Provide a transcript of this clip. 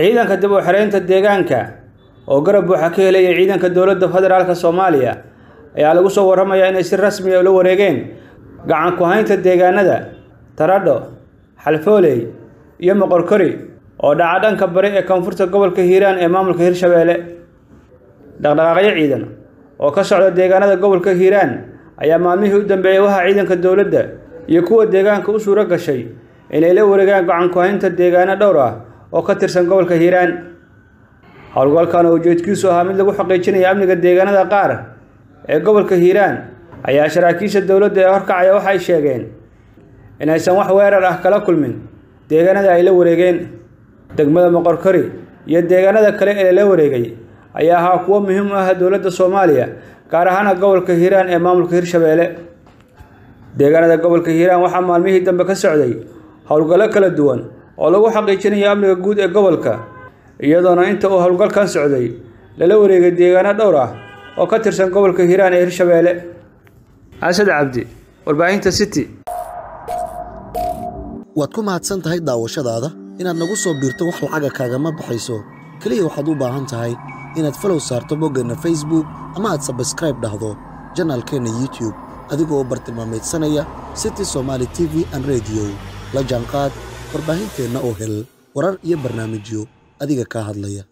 ciidanka dib u xiraynta deegaanka oo garab buuxa ka helaya ciidanka dowladda federaalka soomaaliya ayaa lagu soo warramayaa inay si rasmi ah ula wareegeen gacan ku haynta deegaanada taradho xalfooley iyo moqorkori oo dhaca dhanka bari ee koonfurta gobolka hiiraan ee maamulka hirshabeelle dhaqdhaqaaqyo ciidan oo ka socda deegaanada gobolka hiiraan ayaa maalmihii u dambeeyey waxaa ciidanka dowladda iyo kuwa deegaanka u suuro gashay inay la wareegaan gacan ku haynta deegaano dhowr ah oo ka tirsan gobolka hiiraan howlgalkan oo ujeedkiisu ahaa mid lagu xaqiijinaya amniga deegaanada qaar ee gobolka hiiraan ayaa saraakiisha dowladda ee horkacaya waxay sheegeen inaysan wax weerar ah kala kulmin deegaanada ay la wareegeen degmada moqorkori iyo deegaanada kale ee la wareegay ayaa ahaa kuwo muhiim u ah dowladda soomaaliya gaar ahaana gobolka hiiraan ee maamulka hirshabeelle deegaanada gobolka hiiraan waxaa maalmihii dambe ka socday howlgallo kala duwan oo lagu xaqiijinayo amniga guud ee gobolka iyadoona inta uu howlgalkan socday lala wareegay deegaano dhowr ah oo ka tirsan gobolka hiiraan ee hirshabeelle xasad cabdi warbaahinta city waad ku mahadsan tahay daawashadaada inaad nagu soo biirto wax lacaga kaagama baxayso keliya waxaad u baahan tahay inaad falow saarto boggeenna facebook ama aad sabskraib dhahdo janaalkeenna youtube adigoo u bartilmaamaydsanaya city somaali t v an rediyo la jaanqaad warbaahinteenna oo hel warar iyo barnaamijyo adiga kaa hadlaya